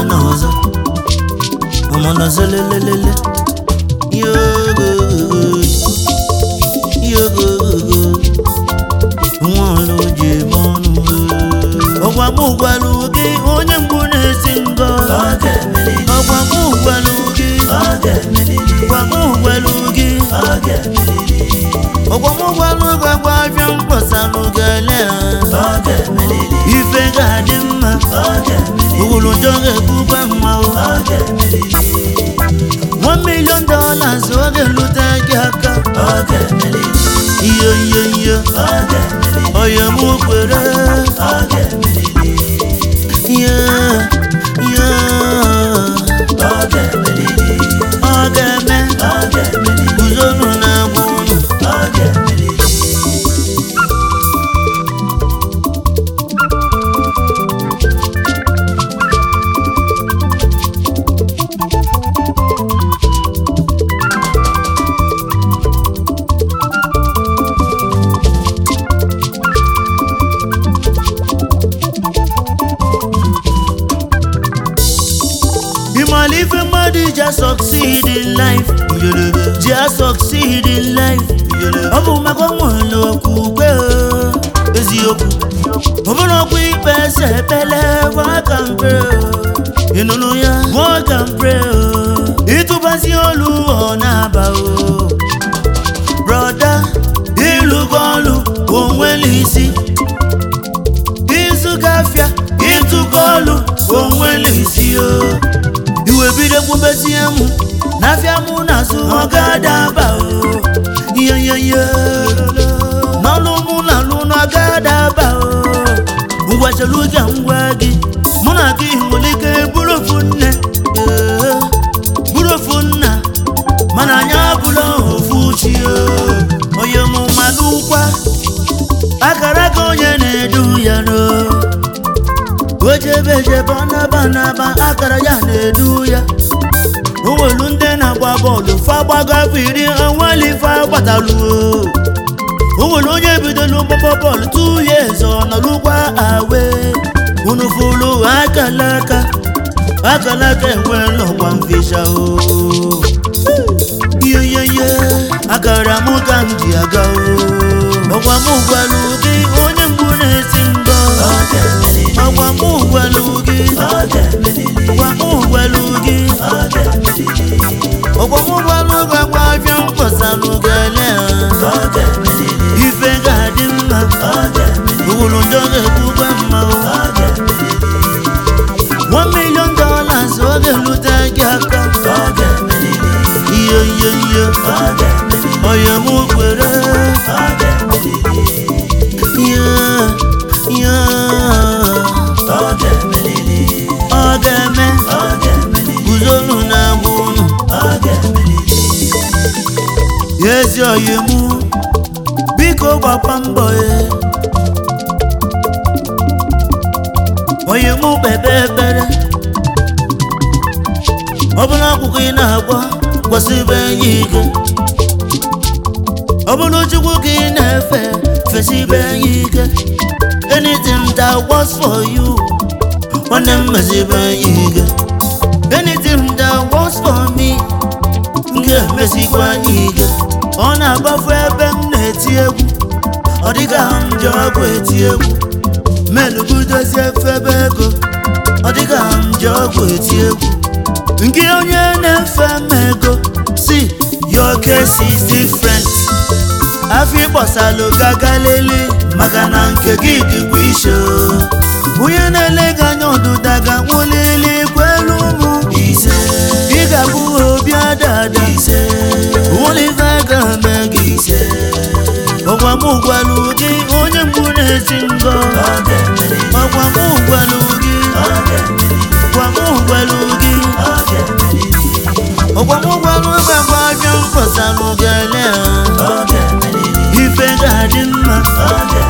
n'ọzọ ọmọnọzọ lelelele yogo yogo nwa ọlụ ji eme ọnụ ọgwa m gwalụ gị onye mgbu na-esi ngọ ọ ga-emeriri ọgwa m gwalụ gị ọ ga-emeriri ọgwa m gwalụ gị ọ ga-emeriri ọgwa m gwalụ gị agwa afịa mkpọsalụ gele ọ ga-emeriri ife ga-adị mma ọ ga-emeriri owulu njọ ga-ebukwa mma o ọ ga-emeriri one million dollars oge lute gị aka ọ ga-emeriri iyo iyo iyo ọ ga-emeriri oyo m kwere ọ ga-emeriri iyo iyo ọ ga-emeriri ọ ga-eme ọ ga-emeriri guzonu na-agwa ụnụ ọ ga-emeriri ịmala ife mmadụ ji succeed in life ji succeed in life ọ bụ maka nwere okwukwe o, eziokwu ọ bụrụ ọkwa ikpe ese ekpele waka mpe ịnụnụ ya waka mpe ịtụbazi olu ọ na-aba o broda ịlụgo ọlụ onwere isi izu gafịa ịtụgo ọlụ onwere isi o iwe bido kwubezie mụ n'afịa mụ na-azụ ọ ga-adaba o ihe ihe ihe n'ọlụ mụ na alụ na ọ ga-adaba o ngwa chelu ga ngwa gị mụ na gị nwere ike bụrụ ofu nne ee, bụrụ ofu nna mana anyị abụla ofu chi o onye mụ mmanụ ụkwa akara aka onye na-edu ya no ojebejebe ọnabanaba akara ya na-edu ya onwelu ndị na-agba bọọlụ fa gbagafe iri onweli fa gbatalu o nwere onye bidolu mgbagba bọọlụ tu ya eze ọ nọlụkwa awe unu fụlụ akalaka akalaka enwela ọkwa mfisha o yeyeye akara mụ ka m ji aga o ọgwa m gwalụ gị onye mgbu na-esi ngọ ọ ga-emeriri ọgwa m gwalụ gị ọ ga-emeriri ọgwa m gwalụ gị ọ ga-emeriri ọgwa m gwalụ gị agwa afịa mkpọsalụ gele ọ ga-emeriri ife ga-adị mma ọ ga-emeriri owulu njọ ga-ekwukwe mma o ọ ga-emeriri one million dollars oge lute gị aka ọ ga-emeriri iyo iyo iyo ọ ga-emeriri oyo m kwere ọ ga-emeriri iyo iyo ọ ga-emeriri ọ ga-eme ọ ga-emeriri guzonu na-agwa ụnụ ọ ga-emeriri ezi oyi mụ biko gbakwa mbọ e oyi mụ kpebe ekpere ọ bụrụ akwụkwọ ị na-agba gwasịbe enyi ike ọ bụrụ chukwu ka ị na-efe fesibe enyi ike anything that works for you nwanne m mezibe enyi ike anything that works for me m ga-emesikwa anyị ike ọ na-agbafu ebe m na-eti egwu ọ dịka m ji ọgwụ eti egwu menubudozie febe ego ọ dịka m ji ọgwụ eti egwu nke onye na-efe m ego si your case is different afọ ịgbasalụ gagalele maka na nke gị dịkwa ishe onye na-ele gị anya ọdụda ga-nwụlili kwelu ụmụ ise ị ga-abụ obi adada ise nwụlife ga-eme gị ise ọgwa m gwalụ gị onye mgbu na-esi ngọ ọ ga-emeriri ọgwa m gwalụ gị ọ ga-emeriri ọgwa m gwalụ gị ọ ga-emeriri ọgwa m gwalụ gị agwa abịa mkpọsalụ gele ọ ga-emeriri ife ga-adị mma ọ ga